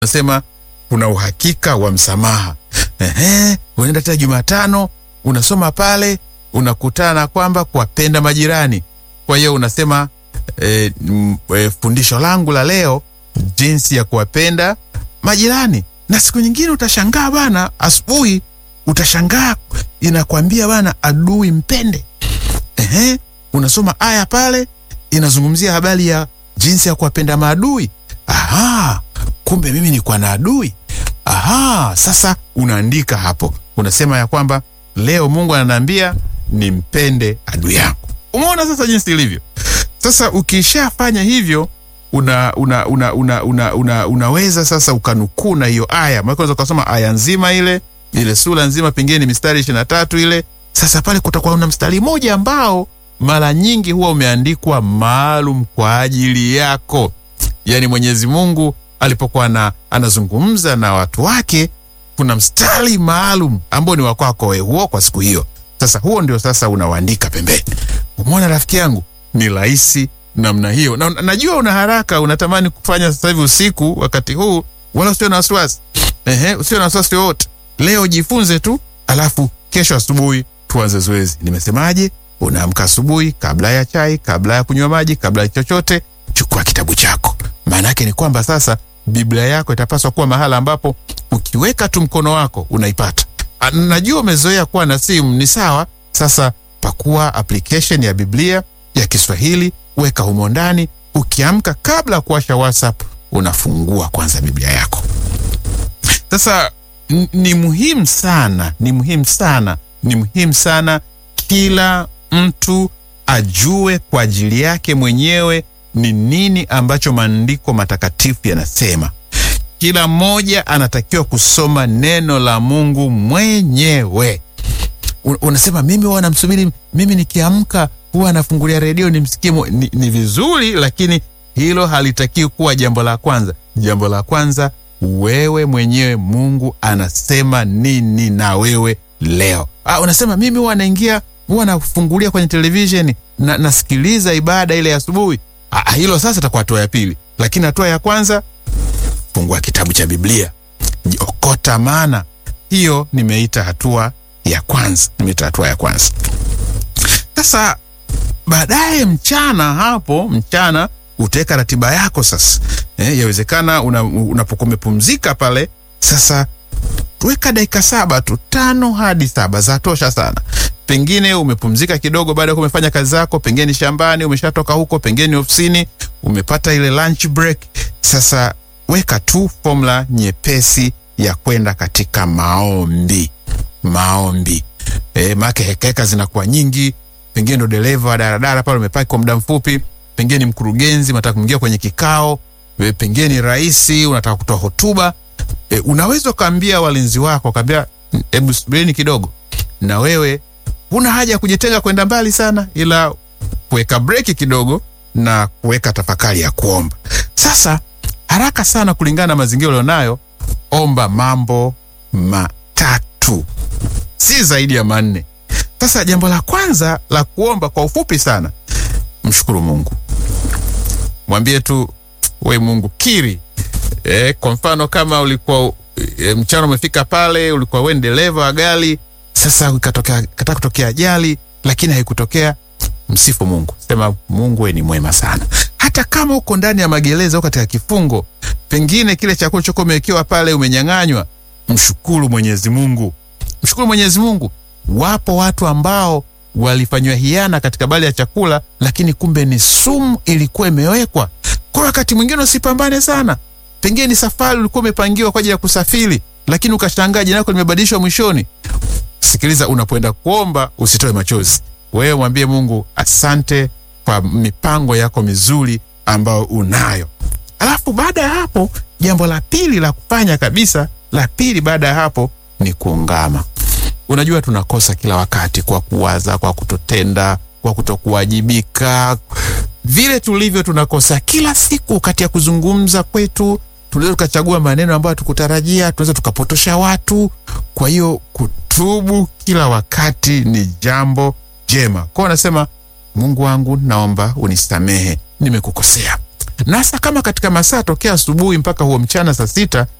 unasema kuna uhakika wa msamaha. Ehe, unaenda tena Jumatano unasoma pale unakutana kwamba kuwapenda majirani. Kwa hiyo unasema e, m, e, fundisho langu la leo jinsi ya kuwapenda majirani. Na siku nyingine utashangaa bana, asubuhi utashangaa inakwambia bana, adui mpende. Ehe, unasoma aya pale inazungumzia habari ya jinsi ya kuwapenda maadui. Aha, kumbe mimi nikuwa na adui. Aha, sasa unaandika hapo, unasema ya kwamba leo Mungu ananiambia nimpende adui yangu. Umeona sasa jinsi ilivyo. Sasa ukishafanya hivyo una, una, una, una, una, una, unaweza sasa ukanukuu na hiyo aya, maana unaweza ukasoma aya nzima ile ile sura nzima, pengine ni mistari ishirini na tatu ile. Sasa pale kutakuwa na mstari mmoja ambao mara nyingi huwa umeandikwa maalum kwa ajili yako. Yaani Mwenyezi Mungu alipokuwa na anazungumza na watu wake, kuna mstari maalum ambao ni wa kwako wewe huo kwa siku hiyo. Sasa huo ndio sasa unauandika pembeni. Umeona rafiki yangu, ni rahisi namna hiyo, na najua una haraka, unatamani kufanya sasa hivi usiku wakati huu, wala usio na wasiwasi. Ehe, usio na wasiwasi wote. Leo jifunze tu, alafu kesho asubuhi tuanze zoezi. Nimesemaje? Unaamka asubuhi, kabla ya chai, kabla ya kunywa maji, kabla ya chochote, chukua kitabu chako. Maana yake ni kwamba sasa Biblia yako itapaswa kuwa mahala ambapo ukiweka tu mkono wako unaipata. A, Najua umezoea kuwa na simu, ni sawa. Sasa pakua application ya Biblia ya Kiswahili, weka humo ndani. Ukiamka, kabla ya kuwasha WhatsApp, unafungua kwanza Biblia yako. Sasa n- ni muhimu sana, ni muhimu sana, ni muhimu sana kila mtu ajue kwa ajili yake mwenyewe ni nini ambacho maandiko matakatifu yanasema. Kila mmoja anatakiwa kusoma neno la Mungu mwenyewe. Un- Unasema mimi huwa namsubiri, mimi nikiamka huwa nafungulia redio nimsikie. mo-" Ni, ni vizuri, lakini hilo halitakiwi kuwa jambo la kwanza. Jambo la kwanza, wewe mwenyewe, Mungu anasema nini na wewe leo. Ah, unasema mimi huwa naingia, huwa nafungulia kwenye televisheni na nasikiliza ibada ile ya asubuhi. Ah, hilo sasa itakuwa hatua ya pili, lakini hatua ya kwanza fungua kitabu cha Biblia, okota maana. Hiyo nimeita hatua ya kwanza, nimeita hatua ya kwanza. Sasa baadaye mchana, hapo mchana utaweka ratiba yako sasa. Eh, yawezekana una, unapokuwa umepumzika pale sasa weka dakika saba tu, tano hadi saba zatosha sana. Pengine umepumzika kidogo baada ya kuwa umefanya kazi zako, pengine ni shambani, umeshatoka huko, pengine ni ofisini, umepata ile lunch break. Sasa weka tu formula nyepesi ya kwenda katika maombi. Maombi e, maake hekaheka zinakuwa nyingi. Pengine ndo dereva wa daradara pale, umepaki kwa muda mfupi, pengine ni mkurugenzi, unataka kuingia kwenye kikao, e, pengine ni rais, unataka kutoa hotuba e, unaweza ukaambia walinzi wako ukaambia, hebu subirini kidogo, na wewe huna haja ya kujitenga kwenda mbali sana, ila kuweka breki kidogo na kuweka tafakari ya kuomba. Sasa haraka sana, kulingana na mazingira ulionayo, omba mambo matatu, si zaidi ya manne. Sasa jambo la kwanza la kuomba kwa ufupi sana, mshukuru Mungu, mwambie tu we Mungu kiri E, kwa mfano kama ulikuwa e, mchana umefika pale, ulikuwa wewe ni dereva wa gari, sasa ikatokea kata kutokea ajali, lakini haikutokea, msifu Mungu, sema Mungu wewe ni mwema sana. Hata kama uko ndani ya magereza au katika kifungo, pengine kile chakula chako umewekewa pale umenyang'anywa, mshukuru Mwenyezi Mungu, mshukuru Mwenyezi Mungu. Wapo watu ambao walifanywa hiana katika bali ya chakula, lakini kumbe ni sumu ilikuwa imewekwa. Kwa wakati mwingine usipambane sana pengine ni safari ulikuwa umepangiwa kwa ajili ya kusafiri, lakini ukashangaa jina lako limebadilishwa mwishoni. Sikiliza, unapoenda kuomba usitoe machozi. Wewe mwambie Mungu asante kwa mipango yako mizuri ambayo unayo. Alafu baada ya hapo, jambo la pili la kufanya kabisa, la pili baada ya hapo ni kuungama. Unajua tunakosa kila wakati kwa kuwaza, kwa kutotenda, kwa kutokuwajibika vile tulivyo tunakosa kila siku kati ya kuzungumza kwetu, tunaweza tukachagua maneno ambayo tukutarajia, tunaweza tukapotosha watu. Kwa hiyo kutubu kila wakati ni jambo jema. Kwao nasema, Mungu wangu, naomba unisamehe, nimekukosea. nasa kama katika masaa tokea asubuhi mpaka huo mchana saa sita